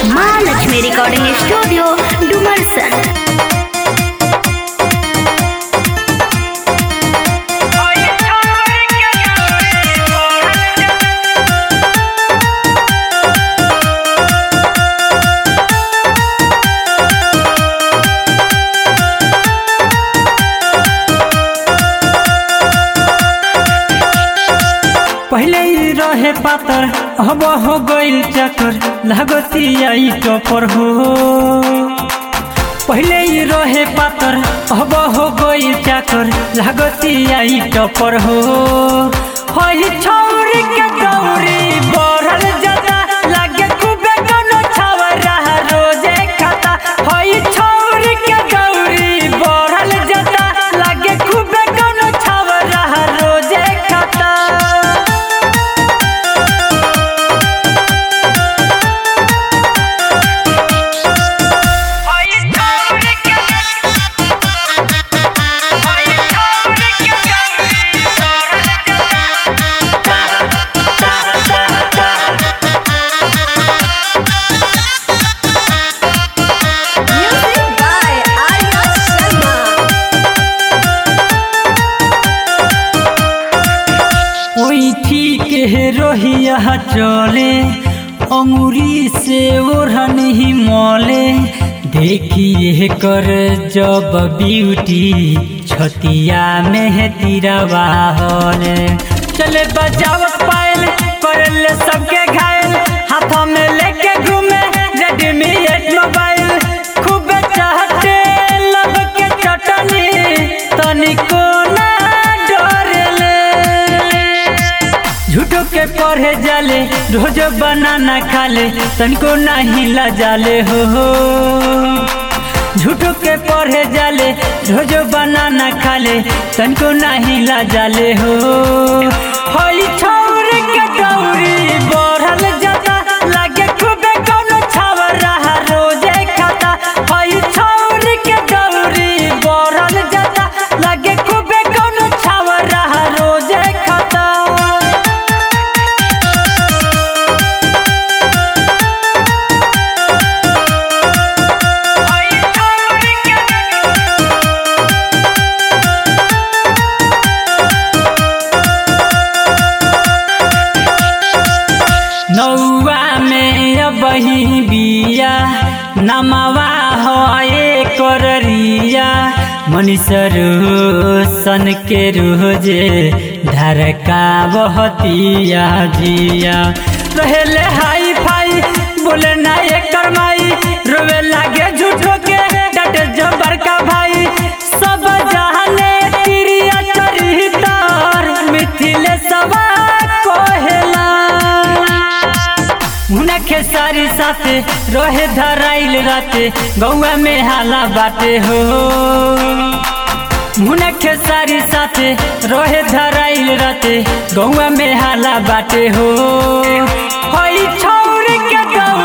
माँ Lakshmi recording studio Dumarsan पहले ही रहे पातर अब हो गइल चक्कर लागती आई टपर हो पहले ही रहे पातर अब हो गइल चक्कर लागती आई टपर हो हई छौरी के गौरी बढ़ल जाता लागे खूबे कोनो छावरा रोजे खाता हई छौरी के गौरी बढ़ल जाता लागे खूबे कोनो छावरा रोजे खाता Music by Arya Sharma. ओई ठीक है रोहिया चले अंगूरी से ओढ़न ही मोले देखिए कर जब ब्यूटी छतिया में है तिरवा होले चले बजाव पायल करले सबके घायल हाथों में लेके घूमे रेडमी एट मोबाइल खूब चाहते लब के चटनी तनिको ना डरेले झूठो के पढ़े जाले रोज बनाना खाले तनको नहीं ला जाले हो झूठो के पढ़े जाले रोज बनाना खाले तनको नहीं ला जाले हो होई छौर के गौरी बढ़ल जाता लागे खूबे कोनो छावरा रोजे खाता होई छौर के गौरी बढ़ल जाता लागे खूबे कोनो छावरा रोजे खाता नौवा में अबही बिया नमवा हो कररिया मनीषर सन के रोजे धरका बहतिया जिया रहेले हाई फाई बोले ना एकर माई रोवे लागे झूठो के डटे जो बड़का भाई सब जहाने तिरिया चरितर मिथिले सवा कोहेला मुना खेसारी साथे रहे धराइल राते गौआ में हाला बाटे हो मुना खेसारी साथे रहे धराइल राते गौआ में हाला बाटे हो हई छौर के गौ